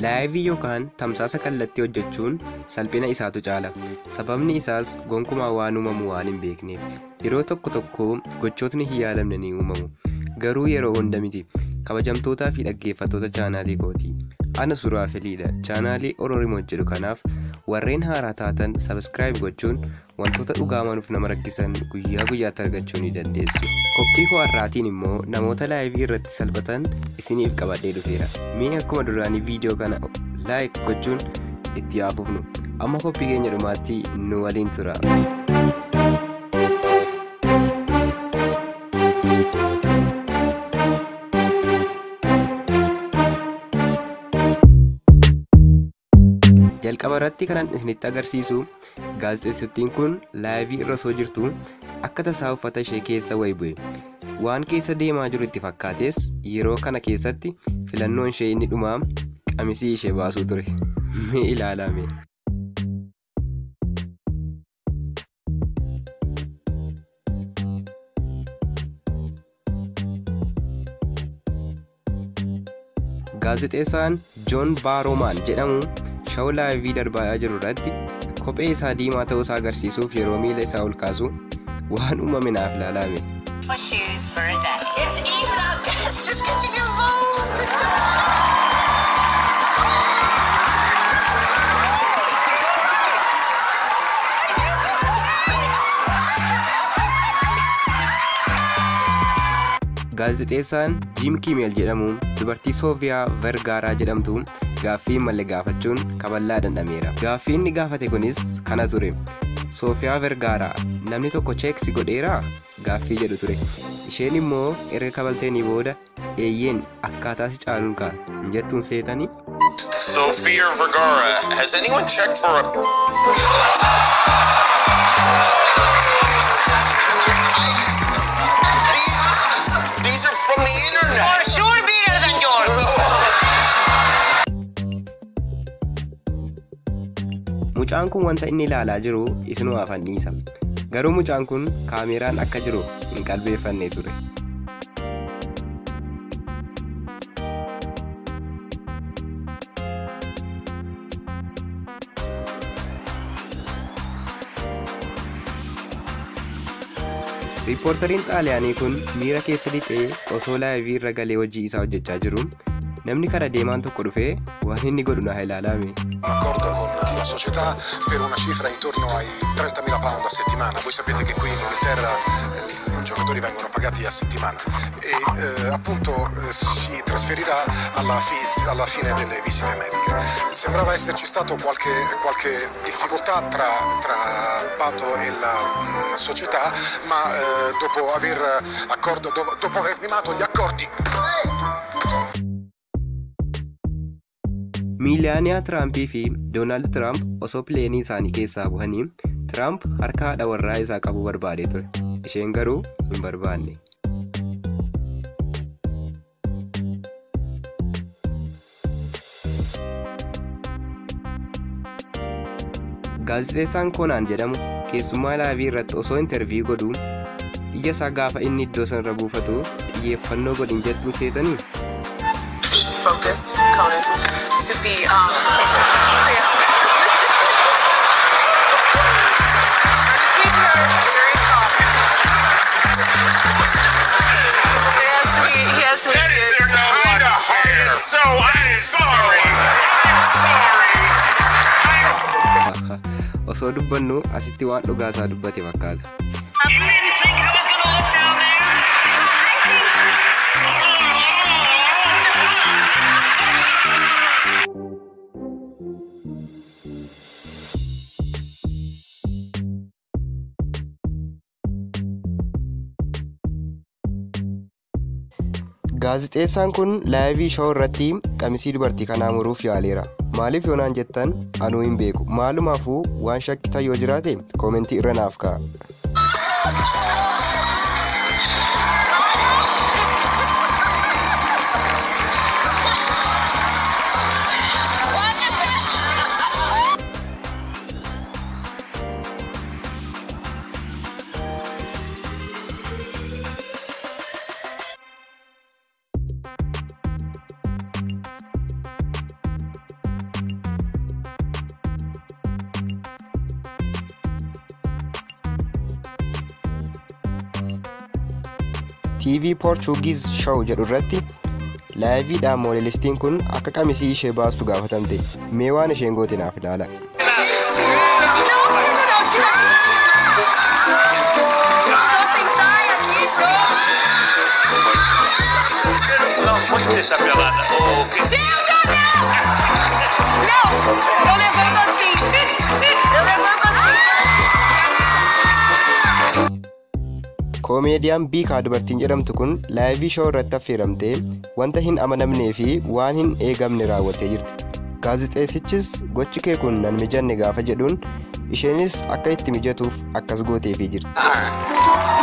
laayivii yookaan tamsaasa kallattii hojjechuun salphina isaatu caala sababni isaas gonkumaa waan uumamu waan hin beekneef yeroo tokko tokko gochootni hin yaalamne ni uumamu garuu yeroo hunda miti kabajamtootaa fi dhaggeeffattoota chaanaalii kooti ana suuraa feliidha chaanaalii ororimoo jedhu kanaaf warreen haaraa taatan sabskiraayib gochuun wantoota dhugaa manuuf nama rakkisan guyyaa guyyaatti argachuu ni dandeessu qophii koo har'aatiin immoo namoota laayivii irratti salphatan isiniif qabadhee dhufeera mee akkuma duraanii viidiyoo kana laayik gochuun itti haafufnu amma qophii keenya dhumaatti nu waliin tura. jalqaba irratti kanan isinitti agarsiisu gaazexeessittiin kun laayivii irra osoo jirtu akka tasaa uffata ishee keessa wayi bu'e waan keessa deemaa jiru itti fakkaates yeroo kana keessatti filannoon ishee inni dhumaa qamisii ishee baasuu ture mee ilaalame. gaazexeessaan joon baaroomaan jedhamu shawuu laayivii darbaa jiru irratti kophee isaa diimaa ta'uu isaa agarsiisuuf yeroo miila isaa ol kaasu waan uumame naaf ilaalame. shoes for a day. It's even up. It's just getting involved. gaazexeessaan jiim kiimeel jedhamu dubartii soofiyaa vergaaraa jedhamtu gaaffii malee gaafachuun kaballaa dhandhameera gaaffii inni gaafate kunis kana ture soofiyaa vergaaraa namni tokko cheeksi godheeraa gaaffii jedhu ture isheen immoo erga kabalteenii booda eeyyeen akkaataa si caaluun kaa hin jettuun seetanii Sophia Vergara, has anyone checked for a. These- These are from the internet. For sure bigger than yours. mucaan kun wanta inni ilaalaa jiru isinuu afan dhiisa garuu mucaan kun kaameeraan akka jiru hin qalbeeffanne ture riippoortariin xaaliyaanii kun miira keessa lixee osoo laayivii irra galee hojii isaa hojjechaa jiru namni kara deemaan tokko dhufee waan inni godhu na ilaalame un accordo con la società per una cifra intorno ai 30.000 pound a settimana. Voi sapete che qui in Inghilterra eh, i giocatori vengono pagati a settimana e eh, appunto eh, si trasferirà alla, fi- alla fine delle visite mediche. Sembrava esserci stato qualche, qualche difficoltà tra, tra Pato e la mm, società, ma eh, dopo, aver accordo, dopo, dopo aver firmato gli accordi miiliyaaniyaa tiraampii fi doonaald tiraamp osoo pileenii isaanii keessaa bu'anii tiraamp harka haadha warraa isaa qabuu barbaadee ture isheen garuu hin barbaanne gaazexeessaan koonaan jedhamu keessummaa laayivii irratti osoo intarviiyuu godhuu iyya isaa gaafa inni iddoo sanarra buufatu xiyyeeffannoo godhin jettuun seetanii focused, Conan, to be, um, yes. Keep your serious talk. He has to be, he has to be. That is kind of hard. So I'm sorry. I'm sorry. osoo dubbannu asitti waan dhugaa isaa dubbate fakkaata You didn't think I was gonna look down there? gaazixeessaan kun laayivii shawuu irratti qamisii dubartii kanaa muruuf yaaleera maaliif yoonaan jettan anuu hin beeku maalumaafuu waan shakkitan yoo jiraate koomentii irra naaf ka'a TV Portuguese Show jedhu irratti laayiviidhaan moodelistiin kun akka qamisii ishee baaftu gaafatamte mee waan isheen goote naaf ilaala. Não, muito essa pelada. Ô, que Não! Eu levanto assim! Eu levanto assim! Koomeediyaan Biikaa dubartiin jedhamtu kun laayivii shoo irratti affeeramtee wanta hin amanamnee fi waan hin eegamne raawwattee jirti. Gaazixeessichis gochi kee kun nan mijanne gaafa jedhuun isheenis akka itti mijatuuf akkas gooteefii jirti.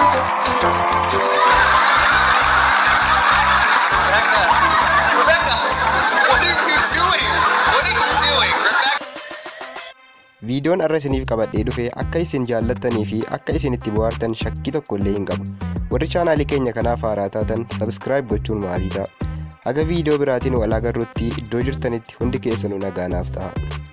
Rebecca, what are you doing? What are you doing, Rebecca? Viidiyoon har'a isiniif qabadhee dhufe akka isin jaallattanii fi akka isin itti bohaartan shakkii tokko illee hin qabu. Warri chaanaalii keenya kanaaf haaraa taatan sabskiraayib gochuun maalii ta'a? Haga viidiyoo biraatiin wal agarruutti iddoo jirtanitti hundi keessanuu nagaanaaf ta'a.